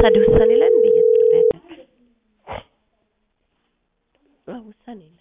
ታዲያ ውሳኔ ላይ እንደ እየተጠራ ያለ አዎ ውሳኔ ላይ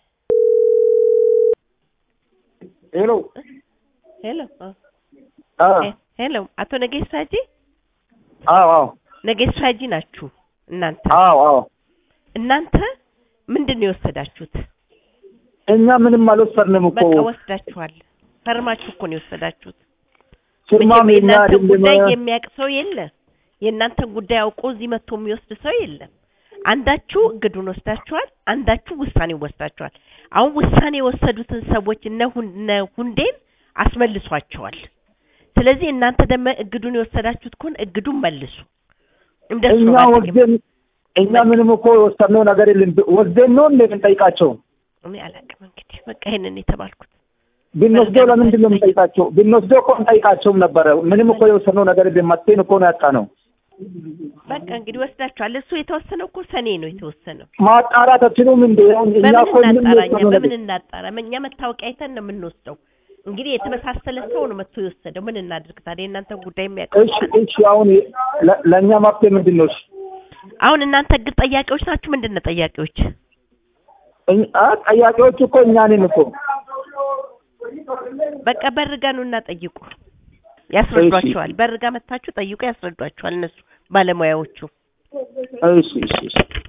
ሄሎ ሄሎ አዎ አዎ ሄ- ሄሎ አቶ ነጌሳ ሀጂ አዎ አዎ ነጌሳ ሀጂ ናችሁ እናንተ አዎ አዎ እናንተ ምንድን ነው የወሰዳችሁት? እኛ ምንም አልወሰድንም እኮ በቃ ወስዳችኋል። ፈርማችሁ እኮ ነው የወሰዳችሁት። ፊርማም መቼም የኛ የእናንተን ጉዳይ አይደለም የሚያውቅ ሰው የለ። የእናንተን ጉዳይ አውቆ እዚህ መጥቶ የሚወስድ ሰው የለም። አንዳችሁ እግዱን ወስዳችኋል፣ አንዳችሁ ውሳኔ ወስዳችኋል። አሁን ውሳኔ የወሰዱትን ሰዎች እነ ሁን- እነ ሁንዴን አስመልሷቸዋል። ስለዚህ እናንተ ደግሞ እግዱን የወሰዳችሁት ከሆነ እግዱን መልሱ። እንደሱ እኛ ነው ባለኝ። ወስደን እኛ ምንም እኮ የወሰድነው ነገር የለም ወስደን ነው እንደ የምንጠይቃቸው እኔ አላውቅም እንግዲህ በቃ ይሄንን የተባልኩት ብንወስደው ለምንድን ነው የምንጠይቃቸው ብንወስደው እኮ እንጠይቃቸውም ነበረ ምንም እኮ የወሰድነው ነገር የለም መጥተን እኮ ነው ያጣነው በቃ እንግዲህ ወስዳችኋል። እሱ የተወሰነው እኮ ሰኔ ነው የተወሰነው። ማጣራት አትችሉም እንደ አሁን እኛ በምን እኮ ምንም እናጣራ? እኛ የወሰድነው በምን ነገር እናጣራ? እኛ መታወቂያ አይተን ነው የምንወስደው። እንግዲህ የተመሳሰለ ሰው ነው መጥቶ የወሰደው። ምን እናድርግ ታዲያ? የእናንተ ጉዳይ የሚያውቀው እሺ እሺ አሁን ለ- ለእኛ መፍትሄ ምንድን ነው እሺ አሁን እናንተ እግድ ጠያቂዎች ናችሁ። ምንድን ነው ጠያቂዎች? እኛ- አ ጠያቂዎች እኮ እኛ ነን እኮ በቃ በርጋ ነው እና ጠይቁ፣ ያስረዷቸዋል። በርጋ መታችሁ ጠይቁ፣ ያስረዷቸዋል እነሱ ባለሙያዎቹ። እሺ እሺ እሺ